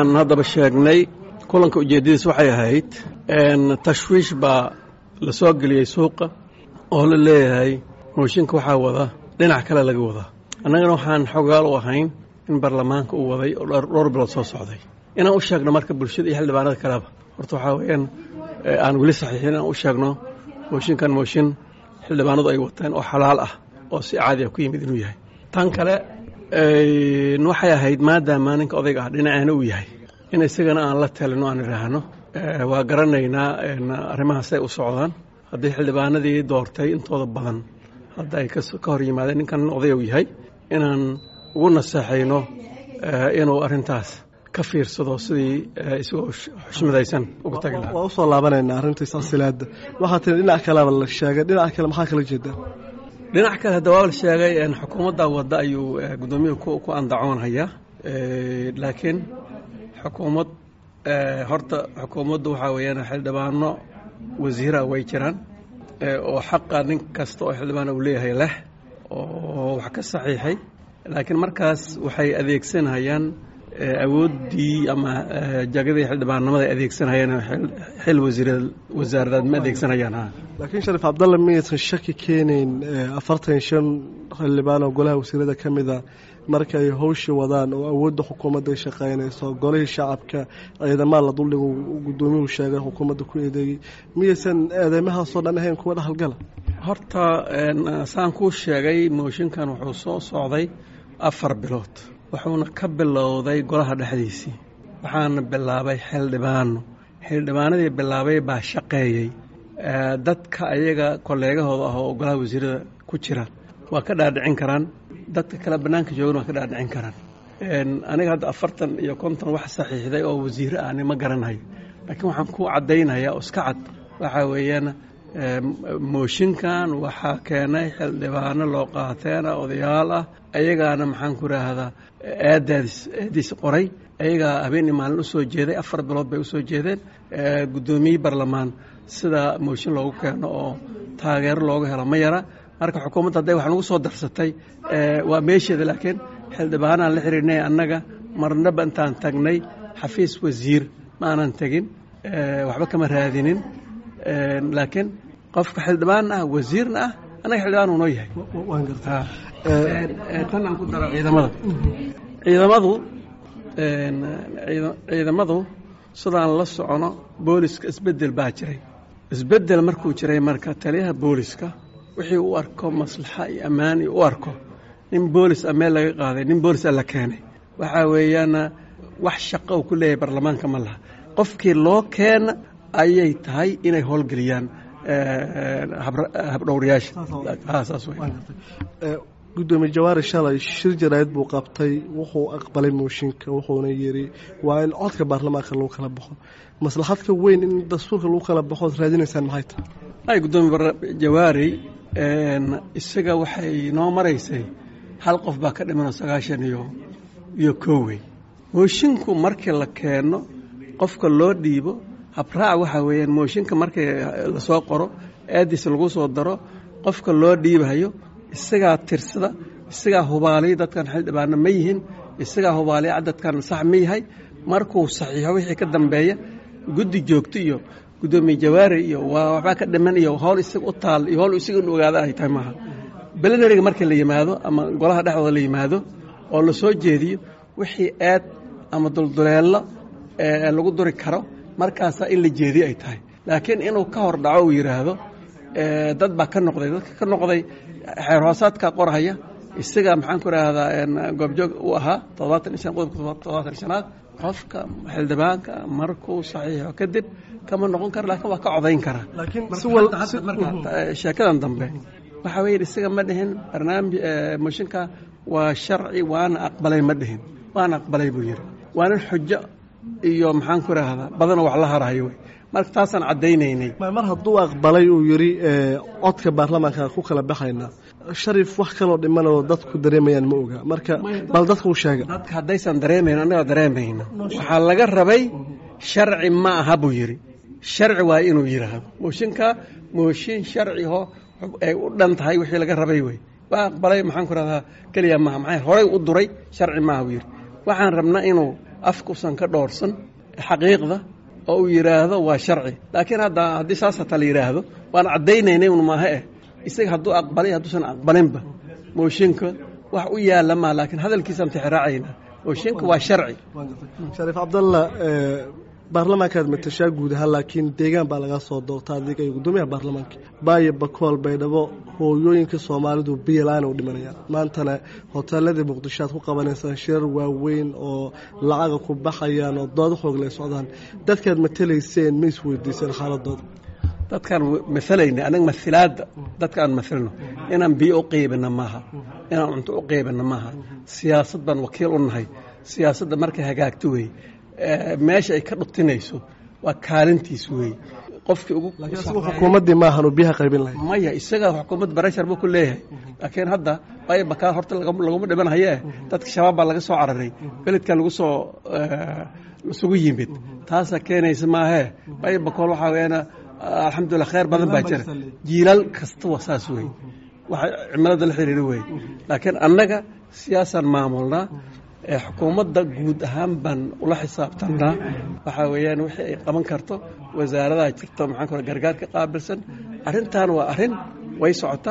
sidaan haddaba sheegnay kulanka ujeeddadiis waxay ahayd tashwiish baa la soo geliyey suuqa oo la leeyahay mooshinka waxaa wada dhinac kale laga wadaa annagana waxaan xogaal u ahayn in baarlamaanka uu waday oo dhowr bilood soo socday inaan u sheegno marka bulshada iyo xildhibaanada kaleba horta waxaa weeyaan aan weli saxiixin inaan u sheegno mooshinkan mooshin xildhibaanadu ay wateen oo xalaal ah oo si caadi ah ku yimid inuu yahay tan kale waxay ahayd maadaama ninka odayga ah dhinaceena uu yahay in isagana aan la talino aan idhaahno waa garanaynaa arrimahaasay u socdaan haddii xildhibaanadii doortay intooda badan hadda ay ka hor yimaadeen ninkan oday uu yahay inaan ugu naseexayno inuu arrintaas ka fiirsado sidii isagoo xushmadaysan uga tagi lahaa waa usoo laabanaynaa arrintii silsilaadda waxaa tiri dhinac kaleba la sheegay dhinac kale maxaa kala jeedaa dhinac kale hadda waa la sheegay xukuumadda wadda ayuu guddoomiyuhu ku andacoonhayaa laakiin xukuumad horta xukuumaddu waxaa weeyaan xildhibaano wasiira way jiraan oo xaqa nin kasta oo xildhibaan uu leeyahay leh oo wax ka saxiixay laakiin markaas waxay adeegsanayaan awooddii ama jagadii xildhibaannimada ay adeegsanayaan xil wasaaradaad ma adeegsanayaan laakiin shariif cabdalle miyaysan shaki keenayn afartan shan xildhibaan oo golaha wasiirada ka mida marka ay howsha wadaan oo awoodda xukuumadda ay shaqaynayso golihii shacabka ciidamada la duldhigo guddoomiyuhu sheegay xukuumadda ku eedeeyey miyaysan eedeymahaasoo dhan ahayn kuwa dhexalgala horta saan kuu sheegay mooshinkan wuxuu soo socday afar bilood wuxuuna ka bilowday golaha dhexdiisii waxaana bilaabay xildhibaano xildhibaanadii bilaabay baa shaqeeyey dadka ayaga kolleegahooda ah oo golaha wasiirada ku jira waa ka dhaadhicin karaan dadka kale bannaanka joogan waa ka dhaadhicin karaan aniga hadda afartan iyo konton wax saxiixday oo wasiire ahni ma garanayo laakiin waxaan ku caddaynayaa oo iska cad waxaa weeyaan mooshinkan waxaa keenay xildhibaano loo qaateena odayaal ah ayagaana maxaan ku idhaahdaa aadaadis aadiis qoray ayagaa habeen iyo maalin u soo jeeday afar bilood bay u soo jeedeen guddoomiye barlamaan sida mooshin loogu keeno oo taageero looga helo ma yara marka xukuumadda hadday wax nagu soo darsatay waa meesheeda laakiin xildhibaanaan la xiriirnay annaga marnaba intaan tagnay xafiis wasiir ma aanan tegin waxba kama raadinin laakiin qofka xildhibaan ah wasiirna ah annaga xildhibaan uu noo yahay tan aan ku daro ciidamada ciidamadu ciidamadu sidaan la socono booliska isbeddel baa jiray isbeddel markuu jiray marka taliyaha booliska wixii u arko maslaxa iyo ammaan iyo u arko nin boolis a meel laga qaaday nin boolis a la keenay waxaa weeyaan wax shaqo uu ku leeyahay baarlamaanka ma laha qofkii loo keena ayay tahay inay howlgeliyaan habdhowrayaasha gudoomiye jawaari shalay shir jaraa'id buu qabtay wuxuu aqbalay mooshinka wuxuuna yidhi waa in codka baarlamaanka lagu kala baxo maslaxadka weyn in dastuurka lagu kala baxo od raadinaysaan maxay tahay ay gudoomiye jawaari isaga waxay noo maraysay hal qof baa ka dhimanoo sagaashan iyo iyo koowey moshinku markii la keeno qofka loo dhiibo habraac waxaa weeyaan mooshinka markii lasoo qoro aadiis lagu soo daro qofka loo dhiibayo isagaa tirsada isagaa hubaaliya dadkan xildhibaano ma yihin isagaa hubaaliya cadadkan sax ma yahay markuu saxiixo wixii ka dambeeya guddi joogto iyo gudoomiye jawaari iyo waa waxbaa ka dhiman iyo howl isaga u taal iyo howl isaga in ogaada ay tahay maaha belenariga markii la yimaado ama golaha dhexdooda la yimaado oo la soo jeediyo wixii aad ama dulduleello lagu duri karo markaasaa in la jeediyo ay tahay laakiin inuu ka hor dhaco uu yidhaahdo dad baa ka noqday dadka ka noqday xeer hoosaadka qorhaya isaga maxaan ku idhaahdaa goobjoog u ahaa toddobaatan iyo shan qodobka toddobaatan iyo shanaad qofka xildhibaanka markuu saxiixo kadib kama noqon kara laakiin waa ka codayn karaa marka sheekadan dambe waxaa weeye isaga ma dhihin barnaamij mooshinka waa sharci waana aqbalay ma dhihin waana aqbalay buu yidhi waa nin xujo iyo maxaan ku idhaahdaa badanoo wax la harahayo wey marka taasaan caddaynaynay mar hadduu aqbalay uu yidhi codka baarlamaanka ku kala baxayna sharif wax kaloo dhimanoo dadku dareemayaan ma oga marka bal dadka u sheega dadka haddaysan dareemayn annagaa dareemayna waxaa laga rabay sharci ma aha buu yidhi sharci waa inuu yidhaahdo mooshinka mooshin sharciho ay u dhan tahay wixii laga rabay wey waa aqbalay maxaan ku rahdaa keliya maaha maxay horay u duray sharci maaha buu yidhi waxaan rabnaa inuu afkuusan ka dhoorsan xaqiiqda oo uu yidhaahdo waa sharci laakiin hadda haddii saas hataa la yidhaahdo waan caddaynaynay un maaha eh isaga hadduu aqbalay hadduusan aqbalinba mooshinka wax u yaalla maa laakiin hadalkiisaan tixraacayna mooshinka waa sharci shariif cabdalla baarlamaankaad matashaa guud ahaan laakiin deegaan baa laga soo doorta adiga iyo guddoomiyaha baarlamaanka baayo bakool baydhabo hooyooyinka soomaalidu biyalaan u dhimanayaan maantana hoteeladii muqdisho aad ku qabanaysaan shirar waaweyn oo lacaga ku baxayaan oo dooda xoogle socdaan dadkaad matalayseen ma isweydiiseen xaaladooda dadkaan maalayna anaga mailaadda dadka aan mailno inaan biyo u qeybina maaha inaan cunto u qeybina maaha siyaasad baan wakiil u nahay siyaasadda markay hagaagto wey meesha ay ka dhutinayso waa kaalintiis wey qofkii ugu xukuumaddii maahan uu biyaha qaybin lahay maya isaga xukuumadda barashar buu ku leeyahay laakiin hadda waayo bakaa horta laguma dhiman hayee dadka shabaab baa laga soo cararay beledkan lagu soo isugu yimid taasaa keenaysa maahee waayo bakool waxaa weeyaan alxamdulilah kheyr badan baa jira jiilaal kasta waa saas wey waxa cimilada la xiriira wey laakiin annaga siyaasaan maamulnaa xukuumadda guud ahaan baan ula xisaabtanaa waxaa weeyaan wixii ay qaban karto wasaaradaha jirto maxaan ku gargaar ka qaabilsan arrintan waa arrin way socotaa